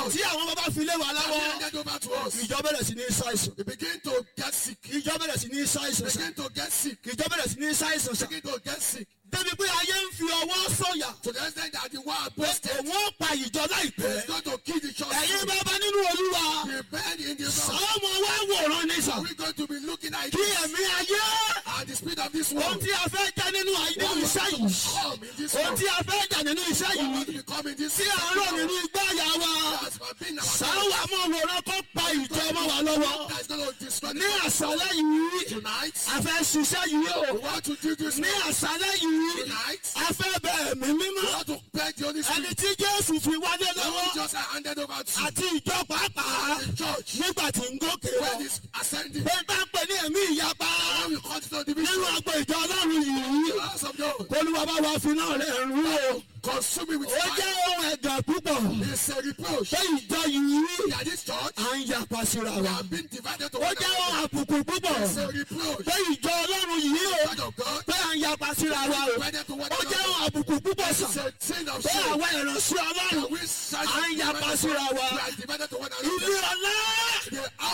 us. tí àwọn bàbá fi lé wa And lọ́wọ́ handed over to us. ìjọ bẹ̀rẹ̀ sí ní ṣàìsàn We begin to get sick. ìjọ bẹ̀rẹ̀ sí ní ṣàìsàn sà Begin to get sick. ìjọ bẹ̀rẹ̀ sí ní ṣàìsàn sà Begin to get sick. débi pé ayé ń fi ọwọ́ sọ̀yà To the extent that the world pé boasted. òun ó pa ìjọ láìpẹ́ It's going to kill the church. ẹ̀yin bàbá nínú olúwa The bed in the Lord. sọ́mọ wá wòran ní sà Are we going to be looking at kí it? ẹ̀mí ayé And the spirit of this ohun world. tí a fẹ́ jẹ́ nínú ayé What nínú we iṣẹ́ want to yìí become in this ohun world. tí a fẹ́ jà nínú iṣẹ́ What we yìí want to become in this tí à ń rò nínú igbá àyà wa That's what been our sáwà mọ̀ wòran kó pa ìjọ mọ́ wa lọ́wọ́ That's going to destroy ní the àṣálẹ́ yìí tonight. a fẹ́ ṣiṣẹ́ yìí o We want to do this ní àṣálẹ́ yìí tonight. a fẹ́ bẹ ẹ̀mí We mímọ́ want to beg the Holy ẹni Spirit. tí jésù fi wálé The lọ́wọ́ Holy just handed over to àti ìjọ pàápàá the church. nígbà tí ń gòkè lọ When it's ascending. pé bá ń pè ní ẹ̀mí ìyapa When we come to the nínú division. agbo ìjọ ọlọ́run yìí The house of God. olúwa bá wa fi náà rẹ̀ rú o Consume it with ó jẹ́ fire. ohun ẹ̀gàn púpọ̀ It's a reproach. pé ìjọ yìí That this church à ń yapa síra wa have been divided to ó one jẹ́ ohun another. àbùkù púpọ̀ It's a reproach. pé ìjọ ọlọ́run yìí o Church of God. pé à ń yapa síra wa o Divided to one ó jẹ́ another. ohun àbùkù púpọ̀ It's sàn a sin of pé sin. àwọn ìránṣẹ́ ọlọ́run We à ń yapa síra wa are divided to one ilé another. ọlá The